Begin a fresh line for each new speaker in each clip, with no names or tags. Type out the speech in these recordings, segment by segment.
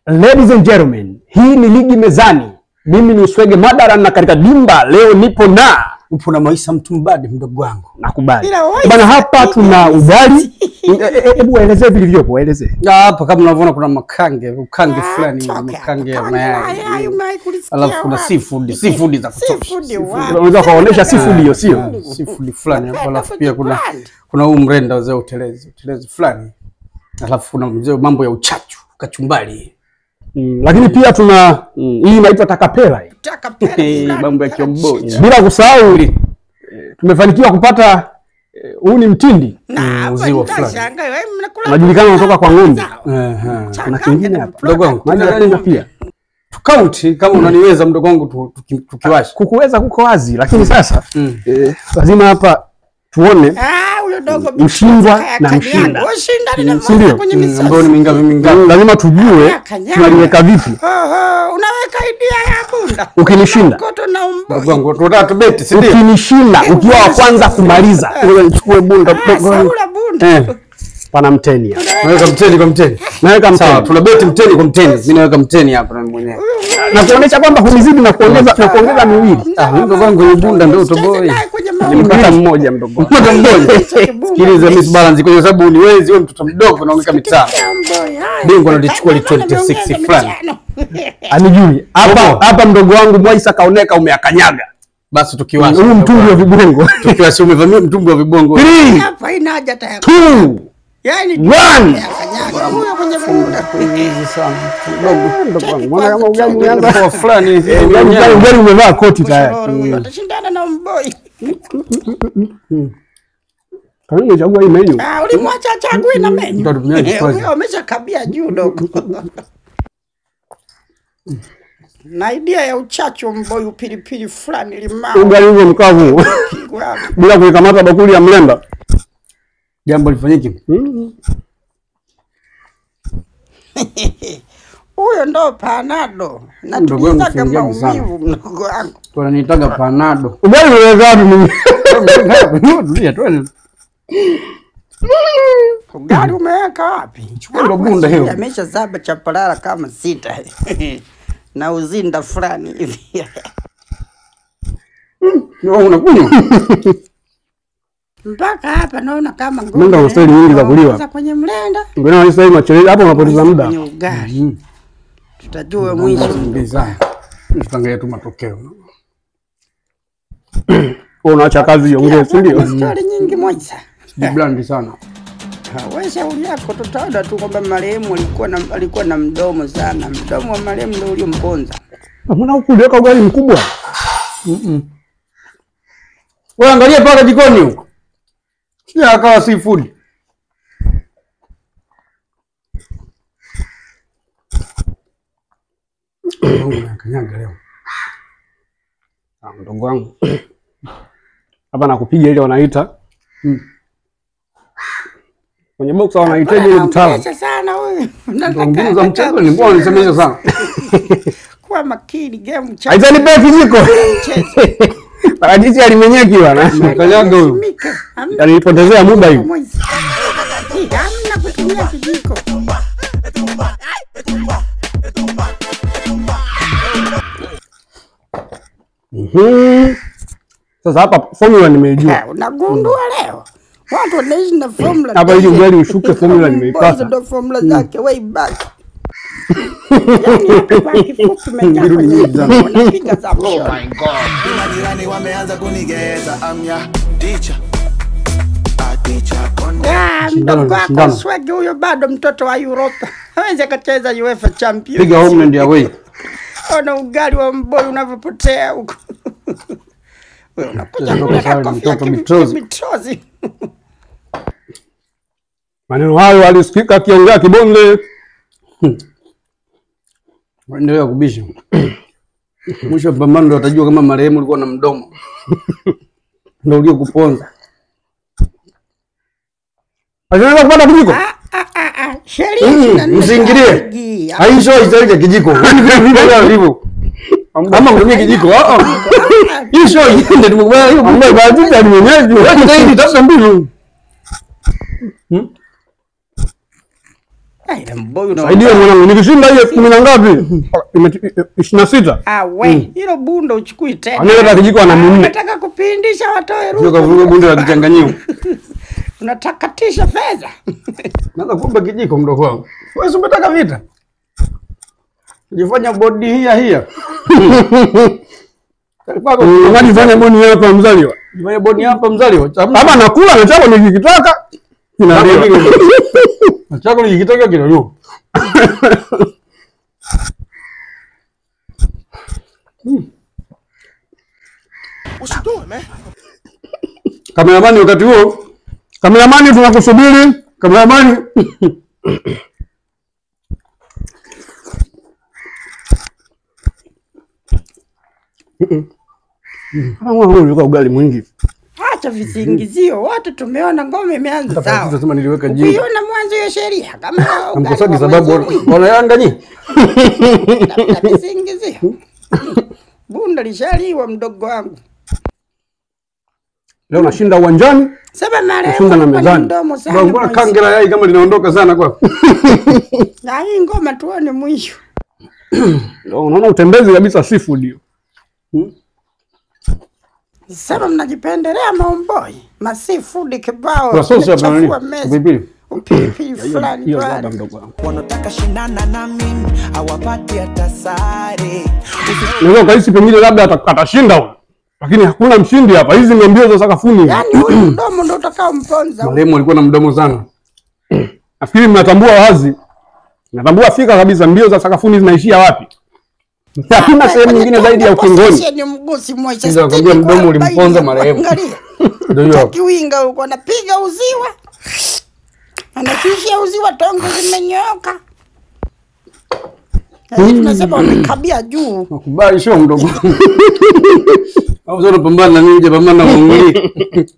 Ladies and gentlemen, hii ni ligi mezani. Mimi ni Uswege Madaran na katika dimba leo nipo na
Upo na Maisha Mtumbadi mdogo wangu.
nakubali
Ila wewe-
bana, hapa tuna ugali. E- e- Hebu waelezee vilivyopo, waelezee.
Na hapa kama unavyoona kuna makange, ukange fulani, makange ya mayai. Alafu kuna seafood, seafood za kutosha.
Unaweza kuwaonesha seafood hiyo, sio?
Seafood fulani hapo, alafu pia kuna kuna huu mrenda wazee utelezi, utelezi fulani. Alafu kuna mzee mambo ya uchachu, kachumbari.
Mm, lakini pia tuna mm, hii inaitwa takapela hii.
Mambo ya kiomboji.
Bila kusahau eh, tumefanikiwa kupata eh, huu ni mtindi
uziwa fulani.
unajulikana unatoka kwa ng'ombe.
Ehe.
Kuna kingine hapa
Mdogo wangu,
maji ya kunywa pia.
tukaunti kama unaniweza mdogo wangu tu- tuki- tukiwasha.
Kukuweza kuko wazi, lakini sasa
Mm.
eh, lazima hapa tuone Mshindwa na mshinda. Si ndio?
Mm, Ambao ni mingapi mingapi?
lazima tujue
kanyaga.
tunaliweka vipi
unaweka idea ya bunda
ukinishinda
koto na umbo
Mdogo wangu, tunataka tubeti, si ndio?
ukinishinda ukiwa wa kwanza kumaliza ngoja nichukue bunda mdogo wangu.
saula bunda
Eh,
pana mteni hapa
naweka mteni kwa mteni.
naweka
Sawa,
mteni
tunabeti mteni kwa mteni. Mimi naweka mteni hapa na mimi mwenyewe.
na kuonesha kwamba hunizidi na kuongeza na kuongeza miwili
Ah, huyu mdogo wangu ni bunda ndio utoboi.
nimepata mmoja mdogo wangu.
Mtoto mmoja. Sikiliza Miss Balance kwa sababu uniwezi wewe mtoto mdogo naongeka mitano. Bingwa analichukua li 26 fulani.
anijui hapa hapa mdogo wangu Mwaisa kaoneka umeakanyaga
Basi tukiwasha.
huu mtungi wa vibwengo
tukiwasha umevamia mtumbwi wa vibongo.
Three,
hapa ina haja tayari
two,
yani
one.
kanyaga huyo kwenye bunda
Hizi sana. Mdogo.
Mdogo wangu, mbona kama ugali umeanza
Kwa fulani hivi.
ugali ugali ugali umevaa koti tayari
Huyo atashindana na mboi
kama umechagua hii menu
Ah, ulimwacha achagui na menyu
Ndio tumeanza
Eh,
kwanza.
huyo ameshakabia juu dogo na idea ya uchachu wa mboi upilipili fulani limao
ugali huo mkavu
pigwa
bila kuikamata bakuli ya mlemba
Jambo lifanyike.
huyo ndo panado
Mdogo wangu
natulizaga
mfungiaji sana.
maumivu mdogo wangu
Tunanitaga panado.
ugali umeweka wapi mimi
Tulia twende.
ugali umeweka wapi
ndo bunda hiyo.
amesha zaba chapalala kama sita na uzinda fulani hivi
Wewe unakunywa?
mpaka hapa naona kama ng'ombe
Mlenda una staili nyingi za kuliwa.
Sasa kwenye mlenda
Ngine wanisa hii machelezi hapo unapoteza muda.
kwenye ugali tutajua mwisho
Mbeza. Tutangalia tu matokeo.
Wewe unaacha kazi iongee, si ndio?
stori nyingi moja
Jiblandi sana.
we shauri yako tutaona tu kwamba marehemu alikuwa na, alikuwa na mdomo sana mdomo wa marehemu ndio uliomponza
Mbona huku uliweka ugali mkubwa?
Wewe angalia paka jikoni huko. Sija akawa seafood. Mungu nakanyaga leo.
Ah, mdogo wangu. Hapa nakupiga ile wanaita.
Mm.
Kwenye box wanahitaji ile mtaalamu.
Anaongelesha sana huyu
Mbinu za mchezo ni mbona nisemesha sana.
kuwa makini game cha
Haitani pe kijiko. Parachichi alimenyeki bwana.
Nakanyaga huyu.
Mika, hamna
Yanipotezea muda hivi.
moja. Hii, hamna kutumia kijiko
Mhm. Sasa hapa formula nimeijua.
Eh, unagundua leo watu wanaishi na formula
Hapa ili
daily.
ugali ushuke formula
Hizo
nimeipata.
ndo formula zake way back Yaani hapa kwa kifupi umejaa kwenye mfumo, unapiga za mshoro.
Majirani wameanza kunigeza amya teacher a teacher konde
Ah,
Shindano,
mdogo wako
shindano.
Swege huyo bado mtoto wa Europa hawezi akacheza UEFA Champions.
Piga home and away.
Ona ugali wa mboi unavyopotea huko. Wewe unakuja
Mtoto
kula
sawa,
kofi ya
mtoto
kimi-
mitozi.
mitozi.
Maneno hayo alisikika akiongea kibonde.
Endelea kubisha. Mwisho wa pambano ndo watajua kama marehemu ulikuwa na mdomo. Ndio ulio kuponza.
Anaweza kupata kijiko?
Ah, ah, ah, ah. Sheria
Mm,
ishirini na nne
msiingilie.
ligi.
Haisho hizo cha kijiko. Yaani vile vile hivyo. Ama utumie kijiko. Ah ah. Hii show iende tumekubali hiyo.
Ambaye parachichi alimenyeki.
Wewe jitahidi tafuta mbinu.
Ah, ile mboyo na
Saidia mwanangu, nikishinda hiyo kumi na ngapi? ishirini na sita.
Ah, we, hilo bunda uchukui tena.
Anaweza kijiko ana minne.
Nataka kupindisha watoe
Sio kavuruga
ruhusa.
bunde la kichanganyio.
Unatakatisha fedha.
Naanza kuomba kijiko mdogo wangu. Wewe si umetaka vita? Jifanya bodi hia hia. Kalipako
Ngani fanya boni hapa mzaliwa.
jifanya bodi hapa mzaliwa.
Hapa nakula na chako nikikitaka. Kinaliwa.
Chako nikitaka kinaliwa. Kameramani wakati huo
Kameramani tunakusubiri. Kameramani. Kama wewe ulikuwa ugali mwingi.
Acha visingizio. Wote tumeona ngome imeanza sawa.
Sasa niliweka jini.
Ukiona mwanzo ya sheria kama
Namkosagi
ugali wa
sababu
mwezi mwingi,
wana Yanga nyi.
tafuta visingizio. Bunda lishaliwa mdogo wangu.
Leo nashinda uwanjani.
Sema marehemu
Kushinda na
alikuwa na
mezani.
mdomo sana.
Mbona
mwezi.
kangela yai kama linaondoka sana kwa.
Na hii ngoma tuone mwisho.
Ndio unaona utembezi kabisa seafood hiyo.
Sema mnajipendelea maomboi. Masifood kibao.
Kwa sosi hapa
Mnachafua
nani?
meza.
Pilipili.
Upilipili fulani
Hiyo
pale.
baba mdogo wangu.
wanataka shindana na mimi hawapati hata sare
Unaweza ukahisi pengine labda ata- atashinda huyo. Lakini hakuna mshindi hapa. Hizi ni mbio za sakafuni.
Yaani huyu mdomo ndo utakao mponza.
Marehemu alikuwa na mdomo sana.
Nafikiri mnatambua wazi. Natambua fika kabisa mbio za sakafuni zinaishia wapi. Hakuna sehemu nyingine zaidi ya ukingoni.
Ni mgusi moja.
Ndio nakwambia mdomo ulimponza marehemu.
Angalia.
Ndio hiyo hapo.
Kiwinga huko anapiga uziwa. Anashusha uziwa tongo zimenyooka. Na hivi tunasema wamekabia juu.
Nakubali sio mdogo. Au sio unapambana na ninja pambana na mwanguli.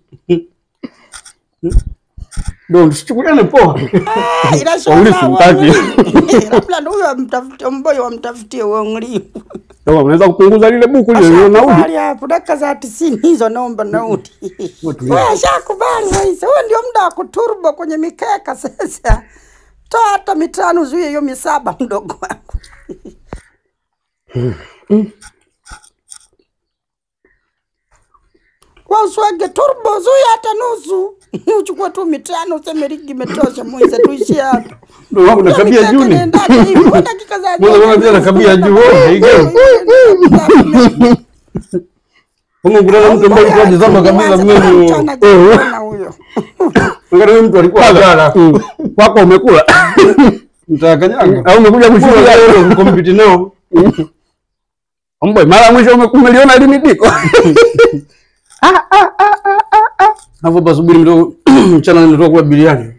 Ndio tusichukuliane poa.
Ah, ila
Wawili
shofa
simtaki.
wawili. Labda huyo amtafutie mboyo wamtafutie uangalifu.
Ndio unaweza kupunguza lile buku lile lile nauli.
Ashakubali hapo dakika za tisini hizo naomba nauli. Wewe ashakubali Waisa, huo ndio muda wa kuturbo kwenye mikeka sasa. Toa hata mitano zuie hiyo misaba mdogo wangu. Wewe uswage turbo zuie hata nusu. Uchukue tu mitano useme ligi imetosha Moise tuishie hapo.
Ndio wangu nakabia juu ni. Mbona wewe pia nakabia juu wewe? Haigeu. Kama kuna mtu ambaye alikuwa jizama kabisa mimi. Angalia mtu alikuwa ajala.
Mm. Wako umekula.
Mtakanyaga.
Au umekuja kushuhudia
Leo kompiti nao.
Omboy, mara ya mwisho ume- umeliona limitiko.
Hapo basubiri mdogo mchana nitoka kula biriani.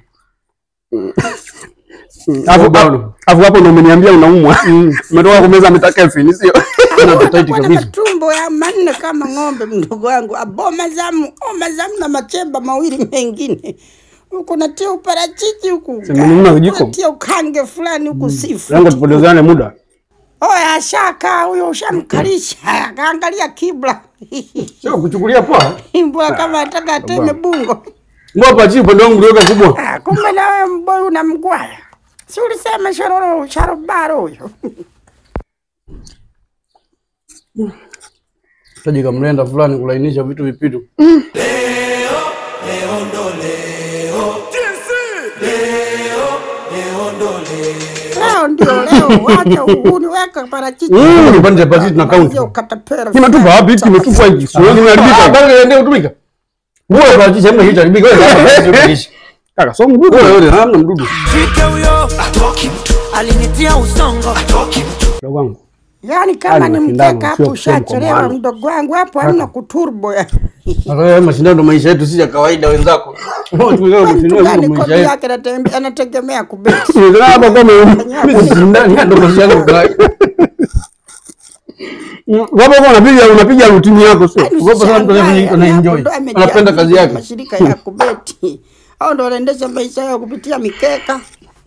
Alafu
bado.
alafu hapo ndo umeniambia unaumwa. Umetoka kumeza mitakelfini sio?
Kuna appetite
Wana
kabisa.
matumbo ya manne kama ng'ombe, mdogo wangu, aboma zamu oma zamu na machemba mawili mengine huku natia uparachichi huku
Sema nini vijiko?
natia ukange fulani huku sifu.
Lengo tupotezane muda.
Oya, ashaka huyo, ushamkalisha akaangalia kibla
Sio kuchukulia poa.
mbwa kama ataka ateme bungo.
Ngopa chi upande wangu uliweka kubwa.
Ah, Kumbe na wewe mboy unamgwaya, si ulisema sharoro sharobaro huyo
Taji kamlenda fulani kulainisha vitu vipitu.
leo ndio leo, wacha uhuni, weka parachichi
Mm, kipande cha pasi tuna count.
Sio katapera
Kimetupa wapi? Hiki kimetupa hiki. Siwezi
Ah,
kuharibika.
bado ndio kutumika. Wewe kwa chicha hamna hicho haribika. Wewe hapa hicho
Kaka, so mgumu.
Wewe wewe hamna mdudu.
fike huyo atoki mtu alinitia usongo atoki mtu
Mdogo wangu.
Yaani kama
Hali
ni
mashindano,
mkeka
sio
hapo ushachelewa
mkombano.
mdogo wangu, hapo hamna kuturbo ya
Sasa haya mashindano ndo maisha yetu si ya kawaida wenzako. Wewe
mtu
mashindano
gani
ndo maisha
kodi
yetu.
yake anatembe- anategemea kubeti.
Ndio hapo kama
Mimi sishindani ndo maisha yangu kawaida.
Wapo kwa unapiga unapiga rutini yako sio?
Ugopa sana mtu anaye- ana enjoy. Anapenda kazi yake.
Mashirika ya kubeti au ndo wanaendesha maisha yao kupitia mikeka.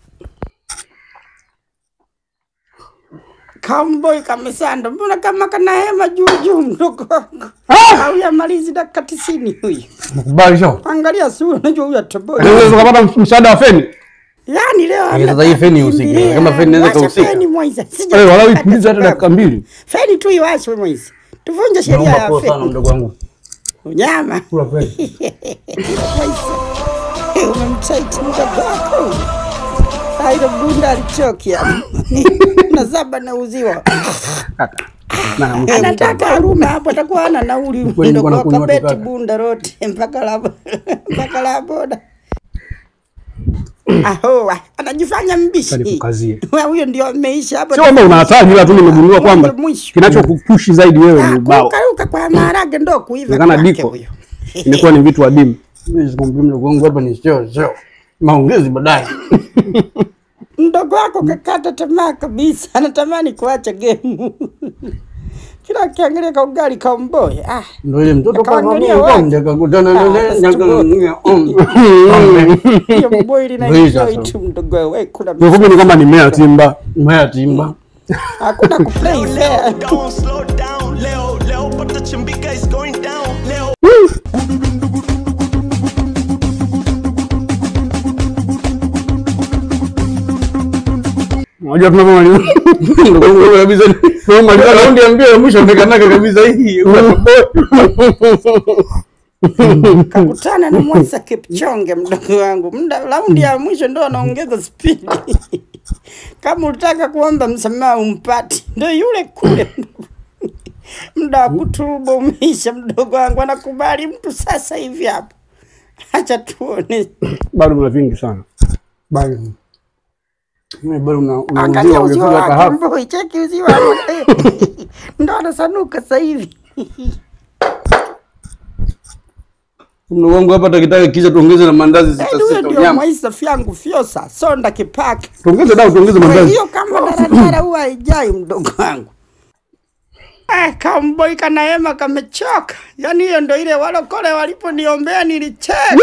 Kamboy kamesanda, mbona kama kana hema juu juu mdogo wangu au yamalizi dakika tisini huyu.
Nakubali sawa.
Angalia sura, unajua huyu atoboi.
Unaweza ukapata msaada wa feni.
Yaani leo
Eh, sasa hii feni ihusike.
kimbilia.
Kama feni inaweza
Washa
kuhusika.
feni Moise. Sija-
Wewe walau ipulize hata dakika mbili.
Feni tu iwashwe Moise. Tuvunje sheria
Naomba
ya
poa sana
feni.
mdogo wangu.
Unyama.
Kula kweli.
Moise. Umemtaiti mdogo wako. Hailo bunda alichokia. Na saba nauziwa.
Na mtu
Anataka arume hapo atakuwa ana nauli
Kweli
mdogo
bwana
wako
kunywa
beti
tukaka.
bunda rote mpaka la mpaka la boda. Aho, anajifanya mbishi.
Kalikukazie.
Wewe huyo ndio ameisha hapo.
Sio kwamba una hatari, ila tu nimegundua kwamba
Mwisho.
kinachokupushi zaidi wewe ni
Ah,
ubao.
kurukaruka kwa maharage ndo kuiva
Inawezekana
kwake
diko.
huyo.
Imekuwa ni vitu adimu.
Mimi sikumbuki mdogo wangu hapa ni sio sio. Maongezi baadaye.
Mdogo wako kakata tamaa kabisa, anatamani kuacha gemu. Kila akiangalia ka ugali ka mboye. Ah,
Ndio ile mtoto kama
Akaangalia
mimi
wapi?
ndio akakutana na
Ah,
ile
sasa tuko- hiyo mboye
Hii
linaenjoy
sasa.
tu mdogo wewe kuna
Kifupi ni kwamba ni mea timba.
Maya timba.
hakuna kuplay fair.
Don't slow down, Leo, Leo, but the chimbika is going down, Leo.
Unajua tunapomaliza
Ndugu wangu kabisa. Tunamaliza raundi ya mbio ya mwisho amekanaka kabisa hii.
kakutana na Mwasa Kipchonge mdogo wangu, muda raundi ya mwisho ndo anaongeza spidi. Kama ulitaka kuomba msamaha umpati, ndo yule kule muda wa kutubu umeisha, mdogo wangu anakubali mtu sasa hivi hapo. Acha tuone,
bado mna vingi sana.
Bali. Mimi bado una
angalia
unauzia
uzio
ungefika
wake,
hapa.
mboi cheki uzio wake ndo anasanuka sasa hivi.
Mdogo wangu hapa takitaka kisha tuongeze na mandazi sita
Yaani huyo
sita
ndio
nyama.
Mwaisa fyangu fyosa sonda kipake
Tuongeze dau, tuongeze
Kwa
mandazi.
hiyo kama daradara huwa haijai mdogo wangu. Eh, kamboi kanaema kamechoka. Yaani hiyo ndo ile walokole waliponiombea nilicheka.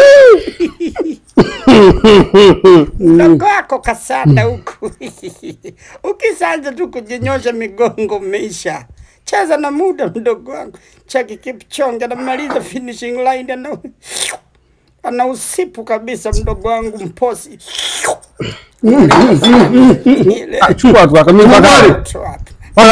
Mdogo wako kasanda huku. Ukisanza tu kujinyosha migongo umeisha. Cheza na muda mdogo wangu. Chaki Kipchonge anamaliza finishing line ana ana usipu kabisa mdogo wangu mposi. Ile
Ah, Chukua tu akamia mpaka
tu hapa.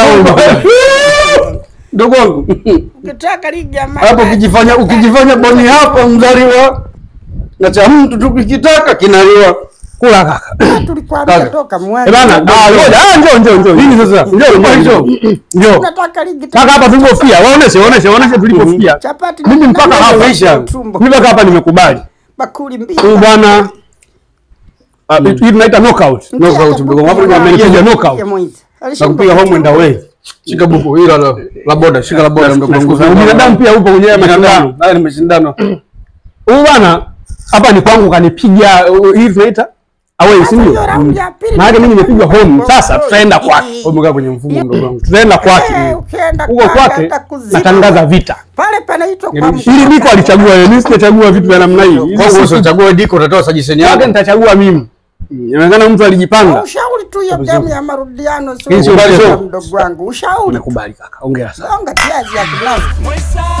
Ndugu wangu.
Ukitaka ligi ya
Hapo
maji.
ukijifanya ukijifanya boni hapa mzaliwa na cha mtu tu kikitaka kinaliwa.
kula kaka.
Tulikwambia
Kaka.
toka
Eh
mwanzo.
bana, ah ngoja, ah njoo njoo njoo. Nini sasa? Njoo njoo njoo. Njoo.
Unataka ligi
Mpaka hapa tulipofia. Waoneshe, waoneshe, waoneshe tulipofia.
Chapati
Mimi mpaka
na-
hapa
na-
isha.
tumbo.
Mimi mpaka hapa nimekubali.
Bakuli mbili.
Huyu bwana ah, hii tunaita knockout.
Mtia
knockout,
hata
mdogo
buku
wangu,
ya-
amenipiga knockout.
ya Moise.
Na
Alishinda
kupiga home and away. Shika buku hilo la, la boda, shika la boda mdogo wangu.
Nashukuru. Binadamu pia upo kwenye haya mashindano.
Haya ni mashindano.
Huyu bwana hapa ni kwangu kanipiga uh, hii tunaita away, si ndio?
hiyo round ya pili
Maana mimi nimepigwa home. Sasa tutaenda kwake.
Umekaa kwenye mfumo mdogo wangu.
Tutaenda
Eh,
kwake.
ukienda
Huko
kwake
kwake
atakuzima.
natangaza vita.
Pale panaitwa kwa
Ili diko alichagua yeye, mimi sijachagua vitu vya namna hii. Hizi
Kwa hiyo
si-
usachagua diko utatoa sajisheni
Yake
yako.
nitachagua mimi. Inaonekana mtu alijipanga.
Ushauri tu hiyo game ya marudiano
Hii sio
sio
mchezo.
mdogo wangu. Ushauri.
Nakubali kaka. Ongea sana.
Songa tiazi ya kilazi.
Mwesa,